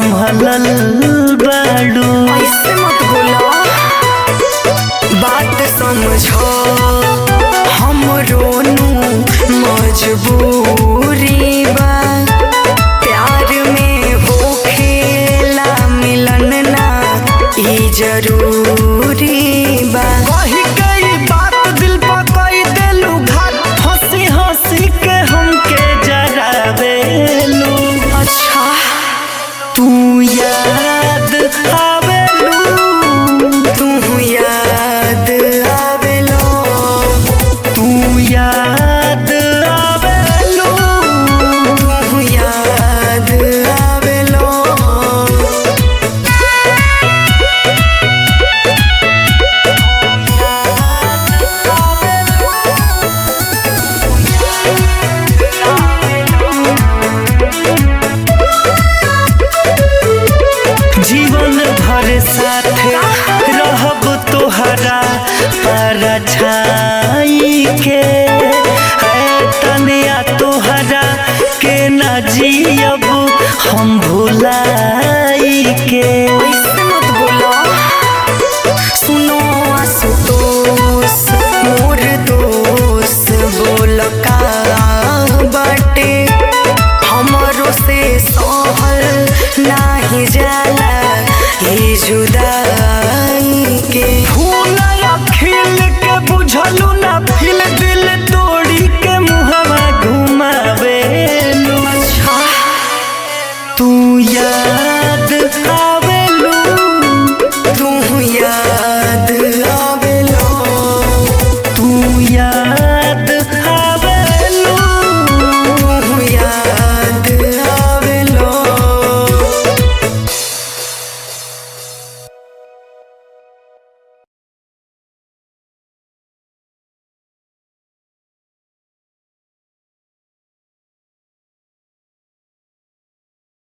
संभलल बाड़ू ऐसे मत बोला बात समझो हम रोनू मजबूरी बा प्यार में होखेला मिलन ना ई जरूरी बा कही कई बात दिल पर कई देलू घात हंसी हंसी के हमके जरावेलू अच्छा तू याद आवेलू तू याद आवेलो तू याद आवेलू तू याद आवेलो जीवन भर साथे रहब तोहरा परछाई के है तनिया तोहरा के न जियब हम भुलाई के ऐसे मत बोलो सुनो आशुतोष मोर दोस्त बोल का बाटे हमरो से सहल नाही जाला